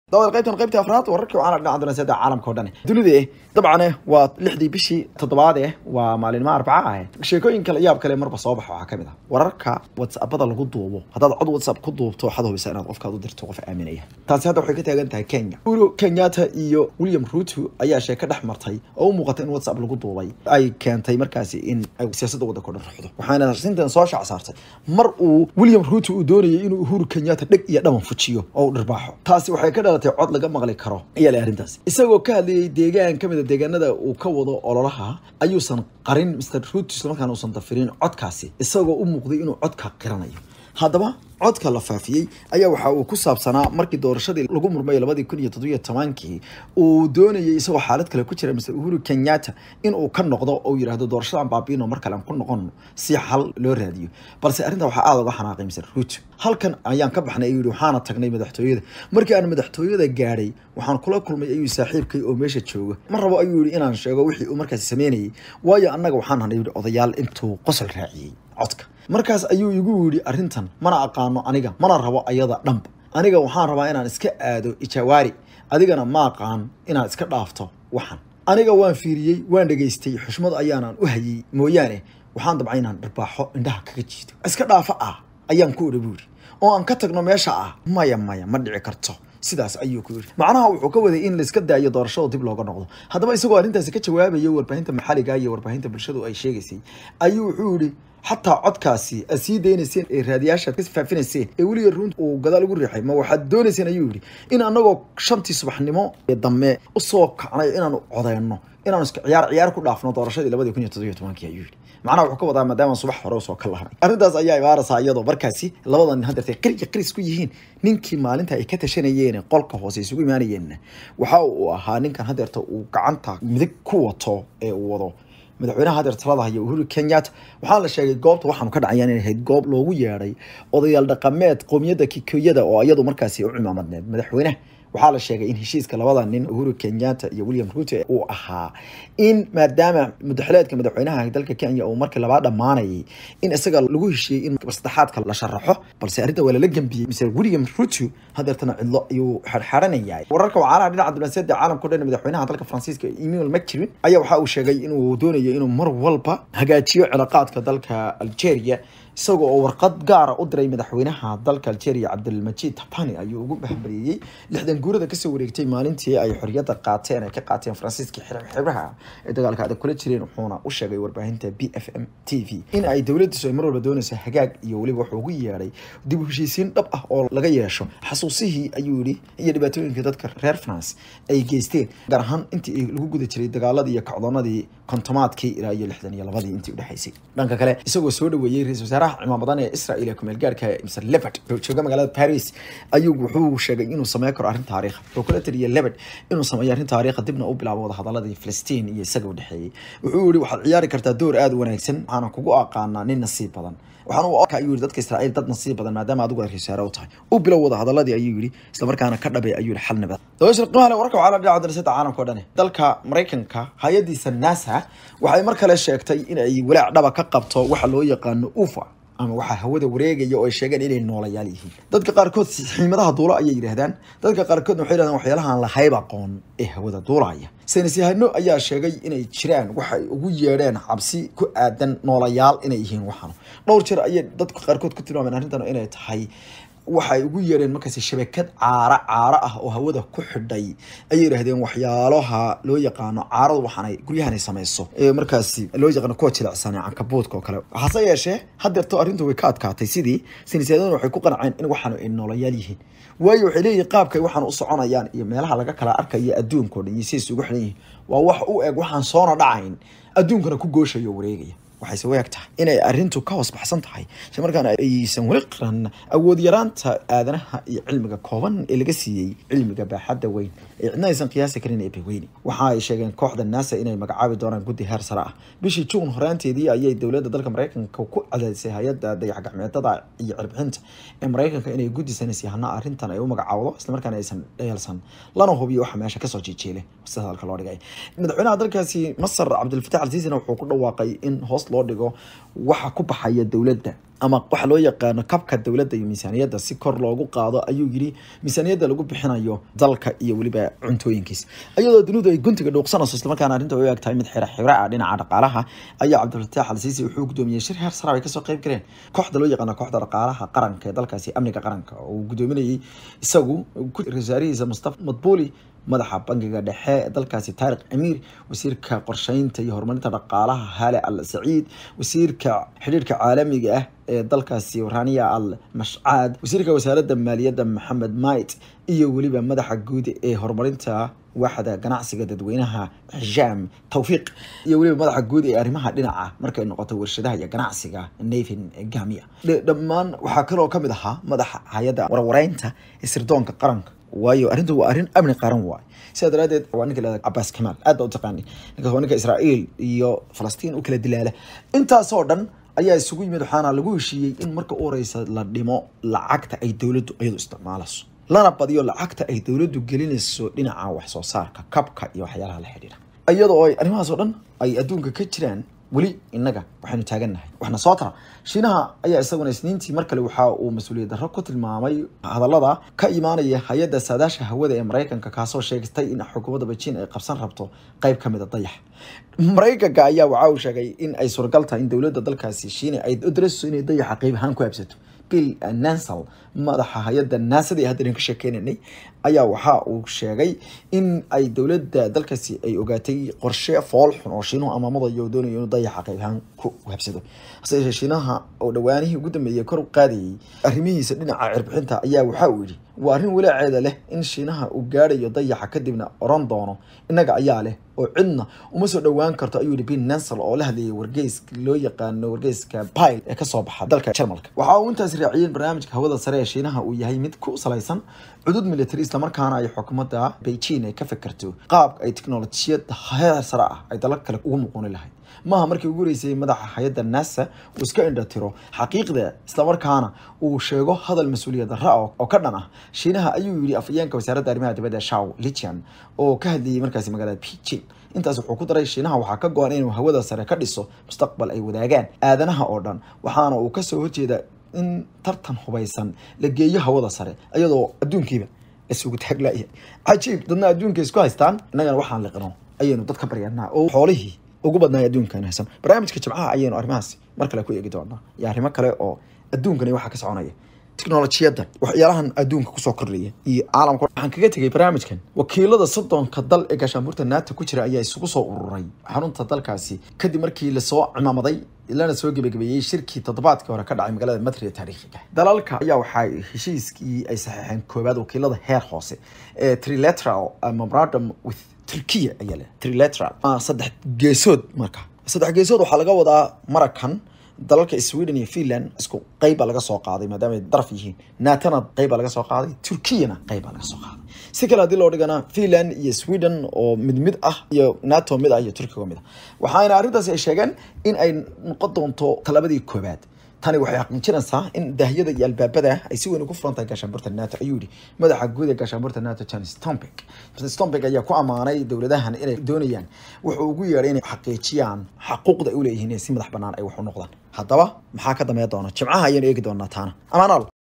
dabada qaybtan qaybta afraad wararkii waxaana dhinaca dunaasiyada caalamka oo dhan dunida eh dabcan eh waa lixdii bishii toddobaad eh waa maalinimo arbaca ah sheekooyin kale yaab kale marba soo baxa waxaa kamid ah wararka whatsappada lagu duubo haddaad cod whatsapp ku duubto waxaad hubisa inaad qofkaad u dirto qof aaminaya taasi hadda waxay ka taagan tahay kenya uhuru kenyatta iyo william ruto ayaa sheeko dhex martay oo u muuqata in whatsapp lagu duubay ay keentay markaasi in ay siyaasadda waddanka o dhan ruxdo waxaana arrintan soo shac saartay mar uu william ruto uu doonayay inuu uhuru kenyatta dheg iyo dhaban fujiyo oo u dhirbaaxo taasi waxay ka dhalatay cod laga maqli karo ayaa leh arrintaasi isagoo ka hadlayay deegaan ka mid a deegaanada uu ka wado ololaha ayuusan qarin mr ruto islamarkaana uusan dafirin codkaasi isagoo u muuqday inuu codka qiranayo haddaba codka la faafiyey ayaa waxa uu ku saabsanaa markii doorashadii lagu murmay labadii kun iyo toddobiyo tobankii uu doonayay isagoo xaalad kale ku jira mr uhuru kenyatta in uu ka noqdo oo yidhaahdo doorashadan baabiino mar kale aan ku noqono si xal loo raadiyo balse arrinta waxaa aada uga xanaaqay mr ruto halkan ayaan ka baxnay ayuu yihi waxaana tagnay madaxtooyada markii aan madaxtooyada gaadhay waxaan kula kulmay ayuu saaxiibkay oo meesha jooga ma rabo ayuu yihi inaan sheego wixii uu markaasi sameynayay waayo annaga waxaan hanay yihi odayaal intuu qosol raaciyey codka markaas ayuu igu yidhi arrintan mana aqaano aniga mana rabo ayada dhanba aniga waxaan rabaa inaan iska aado ijawaari adigana ma aqaan inaad iska dhaafto waxan aniga waan fiiriyey waan dhegaystay xushmad ayaanan u hayey mooyaane waxaan dabcay inaan dharbaaxo indhaha kaga jiido iska dhaafo ah ayaan ku odha buu yidhi oo aan ka tagno meesha ah maya maya ma dhici karto sidaas ayuu ku yidhi macnaha wuxuu ka waday in laiska daayo doorashada dib looga noqdo haddaba isagoo arrintaasi ka jawaabaya warbaahinta maxalliga iyo warbaahinta bulshadu ay sheegaysay ayuu wuxuu yidhi xataa codkaasi aad sii daynayseen ee raadiyaashaad ka faafinayseen ee weliga runt uu gadaal ugu riixay ma waxaad doonayseen ayuu yidhi in anagoo shantii subaxnimo ee dambe usoo kacnay inaanu codeyno inaanu iska ciyaar ciyaar ku dhaafno doorashadii labadii kun iyo toddobiyo tobankii ayuu yidhi macnaha wuxuu ka wadaa maadaama subax hore usoo ka lahanay arrintaas ayaa imaaraysaa iyadoo markaasi labadan nin hadeertay qiriya qiris ku yihiin ninkii maalinta ay ka tashanayeen qolka hoose isugu imaanayeenna waxa uu ahaa ninkan hadeerta uu gacanta midig ku wato ee uu wado madaxweynaha hadeer talada haya uhuru kenyatta waxaa la sheegay goobta waxaanu ka dhacayaan inay ahayd goob loogu yeedhay odayaal dhaqameed qowmiyadda kikoyada oo iyadu markaasi u cimaamadneed madaxweynaha waxaa la sheegay in heshiiska labada nin uhuru kenyatta iyo william ruto uu ahaa in maadaama mudaxileedka madaxweynaha dalka kenya uu markii labaa dhammaanayay in isaga lagu heshiiyey in saddexaadka la sharaxo balse arrinta waa lala gembiyey mise william ruto hadeertana cidlo ayuu xarxaranayay wararka wacaalaha dhinaca diblomaasiyadda caalamka o dhan madaxweynaha dalka faransiiska emmanuel macron ayaa waxa uu sheegay inuu doonayo inuu mar walba hagaajiyo cilaaqaadka dalka algeria isagoo oo warqad gaara u diray madaxweynaha dalka algeria cabdilmajid tabani ayuu ugu bahbariyey lixdan guurada kasoo wareegtay maalintii ay xoriyadda qaateen ay ka qaateen faransiiska xibраha ee dagaalka adag kula jireen wuxuuna u sheegay warbaahinta b f m t v in ay dowladiisu ay mar walba doonayso hagaag iyo weliba wuxuu ugu yeedhay dib u heshiisiin dhab ah oo laga yeesho xasuusihii ayuu yihi iyo dhibaatooyinka dadka reer france ay geysteen gaar ahaan intii lagu guda jiray dagaaladii iyo kacdoonadii kontomaadkii ilaa iyo lixdan iyo labadii intii udhexaysay dhanka kale isagoo soo dhaweeyey ra-isul wasaaraha cimaamadan ee israel ee kumeel gaarka mr lebed jooga magaalada paris ayuu wuxuu sheegay inuu sameyn karo arrin taariikha wuxuu kula taliyay lebed inuu sameeyo arrin taariikha dibna u bilaabo wadahadaladii filistiin iyo isaga u dhexeeyey wuxuu yihi waxaad ciyaari kartaa door aada u wanaagsan waxaana kugu aqaanaa nin nasiib badan waxaan u arkaa ayuu yihi dadka israa'iil dad nasiib badan maadaama adigu aad rasaare u tahay u bilow wada hadaladii ayuu yihi islamarkaana ka dhabay ayuu yihi xal nabad dabaysha qiimaha leh wararka waxaa la dhinaca darasada caalamka o dhan dalka maraykanka hay-adiisa nasa waxay mar kale sheegtay in ay walaac dhaba ka qabto waxa loo yaqaano ufa ama waxaa hawada wareegaya oo ay sheegeen inay noolayaal yihiin dadka qaarkood xiimadaha duula ayay yidhaahdaan dadka qaarkoodna waxay yidhahdaan waxyaalaha aan lahayb aqoon ee hawada duulaya saynis yahano ayaa sheegay inay jiraan waxay ugu yeedheen cabsi ku aadan noolayaal inay yihiin waxan dhowr jeer ayay dadka qaarkood ku tilmaameen arrintan inay tahay waxay ugu yeedheen markaasi shabakad caara caaro ah oo hawada ku xidhay ayay yidhaahdeen waxyaalaha loo yaqaano caaradu waxaanay guryahanay samayso ee markaasi loo yaqaano kuwa jilicsan ee cankabuudka oo kale hase yeeshee hadeerto arrintu way ka adkaatay sidii saynisyadana waxay ku qanceen in waxaanu ay noolayaal yihiin waayo waxay leeyihin qaabkay waxaan u soconayaan iyo meelaha laga kala arkayo adduunka o dhan iyo sidays ugu xiran yihiin waa wax u eg waxaan soona dhacayn adduunkana ku gooshayo wareegaya waxayse u eg tahay inay arrintu ka hoos baxsan tahay isla markaana aysan weli qiran awood yaraanta aadanaha iyo cilmiga kooban ee laga siiyey cilmiga baaxadda weyn ee cidna aysan qiyaasi karin ee beweyne waxa ay sheegeen kooxda nasa inay magacaabi doonaan guddi heer sare ah bishii juun horaanteedii ayay dowladda dalka maraykanka ku cadaadisay hay-adda dayaxgacmeedada iyo cirbixinta ee maraykanka inay guddi sanaysyahana arrintan ay u magacaawdo islamarkaana aysan dheelsan lana hubiyo waxa meesha kasoo jiijeele sida hadalka loo dhigay madaxweynaha dalkaasi masar cabdilfatax alsiisina wuxuu ku dhawaaqay in hoos loo dhigo waxa ku baxaya dowladda ama waxa loo yaqaano kabka dowladda iyo miisaaniyadda si kor loogu qaado ayuu yidhi miisaaniyadda lagu bixinayo dalka iyo weliba cuntooyinkiis iyadoo dunidu ay guntiga dhuuqsanayso islamarkaana arrinta ay u eg tahay mid xira xira ah dhinaca dhaqaalaha ayaa cabdilfataax alsiisi wuxuu gudoomiyey shir heer sare ay kasoo qayb galeen kooxda loo yaqaano kooxda dhaqaalaha qaranka ee dalkaasi amniga qaranka oo uu gudoominayay isagu wasaarihiisa mustafa madbuuli madaxa bangiga dhexe ee dalkaasi taariq amiir wasiirka qorsheynta iyo horumarinta dhaqaalaha haale al saciid wasiirka xidhiirka caalamiga ah ee dalkaasi rania al mashcaad wasiirka wasaaradda maaliyadda maxamed mait iyo weliba madaxa guud ee horumarinta waaxda ganacsiga dadweynaha xijaam tawfiiq iyo weliba madaxa guud ee arrimaha dhinaca markay noqoto warshadaha iyo ganacsiga nathan gamia dhammaan waxaa kaloo kamid ahaa madaxa hay-adda warwareynta ee sirdoonka qaranka waayo arrintu waa arrin amni qaran waay sidaa daraadeed waa ninka lahada cabaas kamaal aad baa u taqaani ninkaas waa ninka israa'iil iyo falastiin u kala dilaala intaasoo dhan ayaa isugu yimid waxaana lagu heshiiyey in marka u horeysa la dhimo lacagta ay dowladdu iyadu isticmaalayso lana badiyo lacagta ay dowladdu gelinayso dhinaca wax soo saarka kabka iyo waxyaalaha la xidhiidha iyadoo ay arrimahaas oo dhan ay adduunka ka jiraan weli innaga waxaynu taagannahay waxna soo tara shiinaha ayaa isaguna isniintii mar kale waxa uu mas-uuliyad darro ku tilmaamay hadallada ka imaanaya hay-adda saadaasha hawada ee maraykanka kaasoo sheegtay in xukuumadda beijing ay qabsan rabto qayb ka mid a dayax maraykanka ayaa waxa uu sheegay in ay suuragal tahay in dowladda dalkaasi shiina ay u darayso inay dayaxa qayb ahaan ku habsato bill nansel madaxa hay-adda naasada ee haddan ka sheekeynaynay ayaa waxa uu sheegay in ay dowladda dalkaasi ay ogaatay qorshe fool xun oo shiinuhu amaamadayo oo doonayo inuu dayaxa qayb ahaan ku habsado hase yeeshee shiinaha oo dhowaanihii ugu dambeeyey kor u qaadayay arrimihiisa dhinaca cirbixinta ayaa waxa uu yidhi waa arrin walaaceeda leh in shiinaha uu gaadhayo dayaxa kadibna oran doono innaga ayaa leh oo cidna uma soo dhowaan karto ayuu yihi bin nansel oo la hadlayay wargeyska loo yaqaano wargeyska pile ee kasoo baxa dalka jarmalka waxa uu intaas raaciyeen barnaamijka hawada sare ee shiinaha uu yahay mid ku salaysan cudud military islamarkaana ay xukuumadda beijing ay ka fikirto qaabka ay teknolojiyada heer sare ah ay dalal kale ugu muquuni lahayd maaha markii ugu horeysay madaxa hay-adda nasa uu iska indhatiro xaqiiqda islamarkaana uu sheego hadal mas-uuliyad darra oo ka dhan ah shiinaha ayuu yidhi afayeenka wasaaradda arrimaha dibadda shaw lichian oo ka hadlayay markaasi magaalada beijing intaas wuxuu ku daray shiinaha waxaa ka go-an inuu hawada sare ka dhiso mustaqbal ay wadaagaan aadanaha oo dhan waxaana uu kasoo horjeeda in tartan hubaysan la geeyo hawada sare iyadoo adduunkiiba isugu taaglaya cajiib dadna adduunka isku haystaan innagana waxaan liqino ayaynu dad ka baryanaa oo xoolihii ugu badnaay adduunkan haysan barnaamijka jimcaha ayaynu arrimahaas mar kale ku eegi doonaa iyo arrimo kale oo adduunkani waxaa ka soconaya teknolojiyadda waxyaalahan adduunka kusoo kordhaya iyo caalamka waxaan kaga tegay barnaamijkan wakiilada soddonka dal ee gaashaanbuurta nato ku jira ayaa isugu soo ururay xarunta dalkaasi kadib markii lasoo cimaamaday lana soo gebagabeeyey shirkii toddobaadkii hore ka dhacay magaalada madrid ee taariikhiga dalalka ayaa waxaa heshiiskii ay saxeexeen koowaad wakiilada heer hoose ee trilateral memorandum with turkiya ayaa leh trilateral saddex geesood marka saddex geesood waxaa laga wadaa marakan dalalka sweden iyo finland isku qeybbaa laga soo qaaday maadaama ay daraf yihiin naatona qeybbaa laga soo qaaday turkiyana qeybbaa laga soo qaaday si kale haddii loo dhigana finland iyo sweden oo mid mid ah iyo nato mid ah iyo turkiga mid ah waxaana arrintaasi ay sheegeen in ay noqon doonto talabadii koobaad tani waxay xaqiijinaysaa in daahyada iyo albaabada ay si weyn ugu furan tahay gaashaanbuurta nato ayuu yihi madaxa guud ee gaashaanbuurta nato jan stompik stompik ayaa ku ammaanay dowladahan inay doonayaan wuxuu ugu yeedhay inay xaqiijiyaan xaquuqda ay u leeyihiin inay si madax banaan ay wax u noqdaan haddaba maxaa ka dambeyn doona jimcaha ayaynu eegi doonaa taana amaanaal